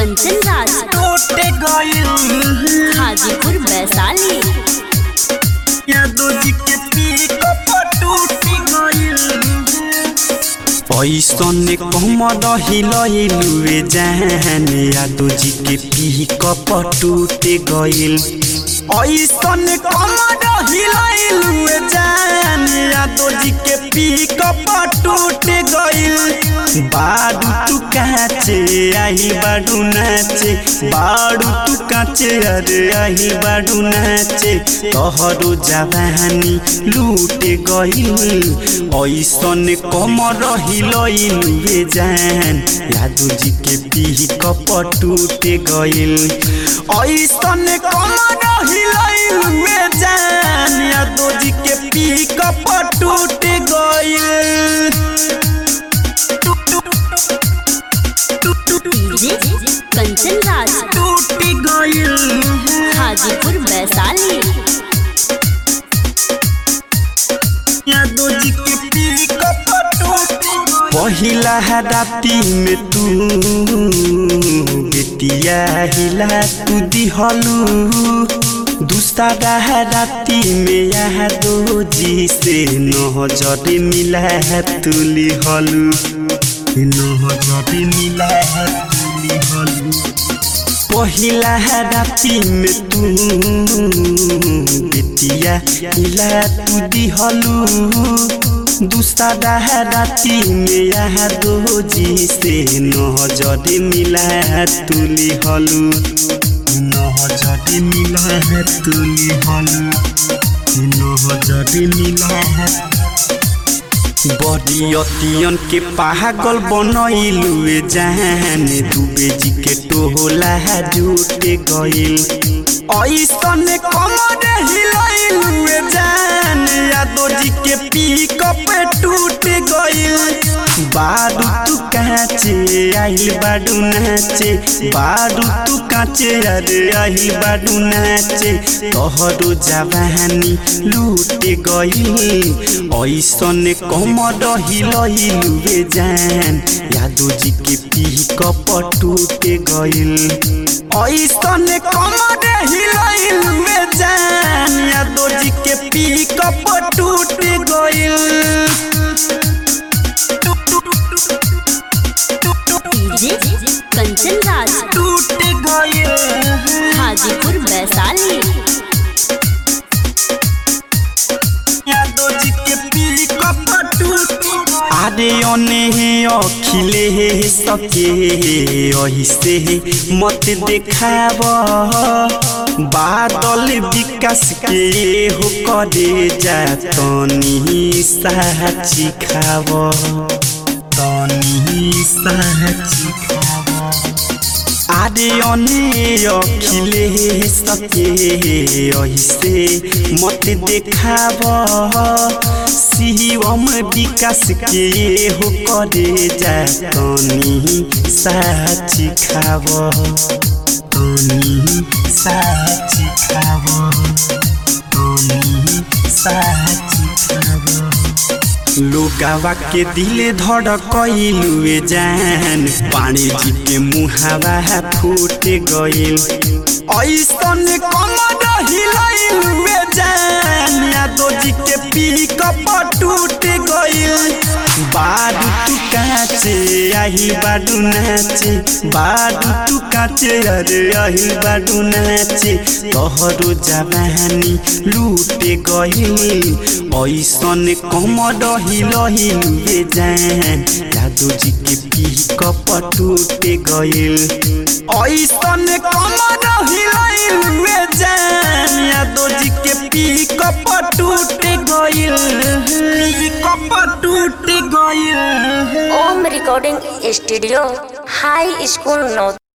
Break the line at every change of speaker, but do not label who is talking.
कंचन राज
टूट गइल
हाजीपुर वैशाली
यादो जी के पिकअप टूट गइल ऐसन कमर हिलैलुए जान यादो जी के पिकअप टूट गइल ऐसन कमर हिलैलुए जान यादो जी के पिकअप टूट गइल बाडू तू काचे आई बाडू नाचे बाडू तू काचे अरे आई बाडू नाचे तोहरो जवानी लूट गइल ऐसन कमर हिलैलुए जान यादू जी के पिकअप टूट गइल ऐसन कमर हिलैलुए जान यादू जी के पिकअप टूट गइल
डीजे कंचन राज
टूट गइल
हाजीपुर वैशाली
यादो जी के पिकअप टूट पहिला राती में तू बेटिया हिला तू दिहलू दूसरा राती में यादो जी से नजर मिला तू लिहलू नजर मिला तू लिहलू पहिला राती में तू बेटिया हिला तू दिहलू दूसरा राती में यहाँ दो जी से नजर मिला तू लिहलू नजर मिला तू लिहलू नजर मिला बड़ी अतियन के पागल बनैलुए जान दुबे जी के टोला जुट गइल ऐसन कमर हिलैलुए जान यादो जी के पिकअप टूट गइल बाडू तू काचे आइल बाडू नाचे बाडू तू काचे अरे आइल बाडू नाचे तोहरो जवानी लूट गइल ऐसन कमर हिलैलुए जान यादो जी के पिकअप टूट गइल ऐसन कमर हिलैलुए जान यादो जी के पिकअप टूट गइल
डीजे कंचन राज
टूट गइल
हाजीपुर वैशाली
यादो जी के पिकअप टूट आरे अने अखिले सके ऐसे मत देखाब बादल विकास के हो करे जा तनी साची खाब तनी साची खाब आरे अने अखिले सके ऐसे मत देखाब शिवम विकास के हो करे जा तनी साची खाब तनी साची खाब तनी साची खाब लोगावा के दिले धड़कइलुए जान पानी जी के मुहावा फूट गइल ऐसन कमर हिलैलुए जान यादो जी के पिकअप टूट गइल बाडू तू काचे आही बाडू नाचे बाडू तू काचे अरे आही बाडू नाचे तोहरो जवानी लूट गइल ऐसन कमर हिलहिलुए जान यादो जी के पिकअप टूट गइल ऐसन कमर हिलहिलुए जान यादो जी के पिकअप टूट गइल पिकअप टूट गइल
Om recording studio high school नौ